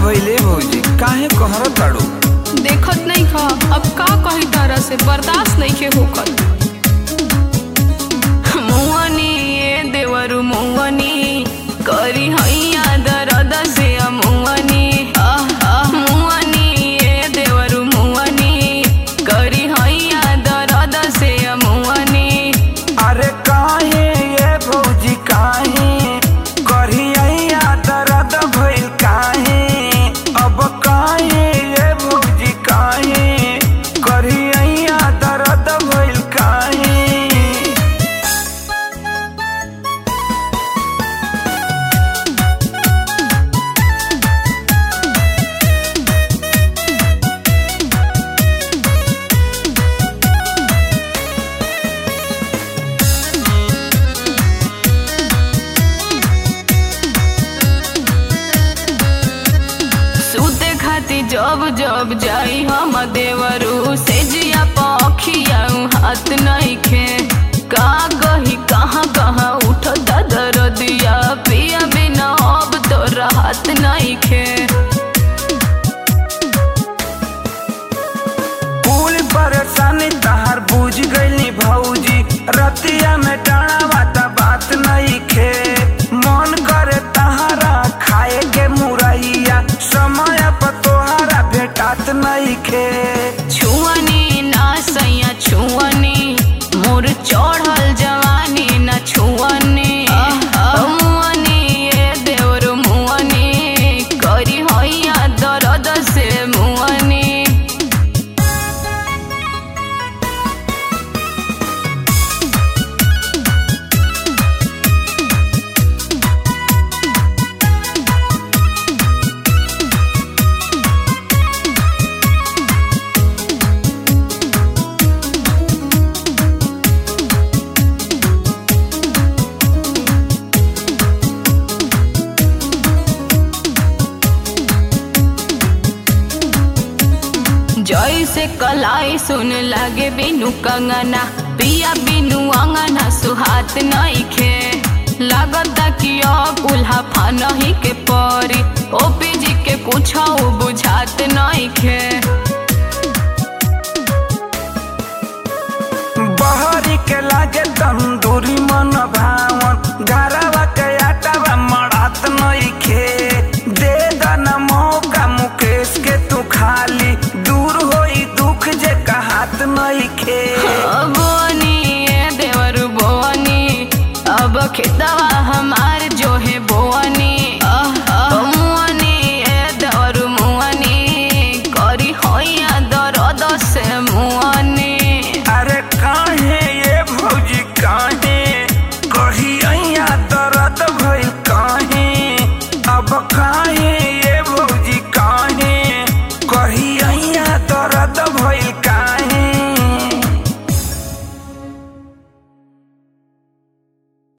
भइले भौजी काहे कहर ताड़ू देखत नहीं खा अब का कही तरह से बर्दाश्त नहीं के होकर मुआनी ए देवरु मुआनी करी हैया दर्द से मुआनी मुआनी ए देवरु मुआनी करी हैया दर्द से मुआनी अरे काहे ये भौजी काहे करिया दर्द भइल काहे अब काहे ये भौजी काहे करिया दर्द भइल काहे सूते खाती जब जब जाई हम देवरू से जिया पखिया हाथ नहीं खे का कही कहाँ कहाँ उठता दर्दिया पिया बिना अब तो राहत नहीं खे पूरी परेशानी तहार बुझ गईली भौजी रतिया में डाना बाता बात नहीं खे मन करे तहारा खाए के मुरैया समय पर तोहारा भेटात नहीं खे छुअनी ना सैया छुअनी मोर चढ़ल जवानी ना छुअनी मुअनी ए देवर मुअनी करी हैया दर्द से मुअनी जैसे कलाई सुन लागे बिनु कंगना पिया बिनु अंगना सुहात नहीं खे लागता कि अब उल्हा फानही के परी ओपी जी के कुछ बुझात नहीं खे बहरी के लागे तंदूरी मन भावन घरवा के आटावा मड़ात नहीं खे दे दना मौका मुकेश के तू खाली दूर होई दुख जे कहात नहीं खे बोनी ए देवर बोनी अब खेतवा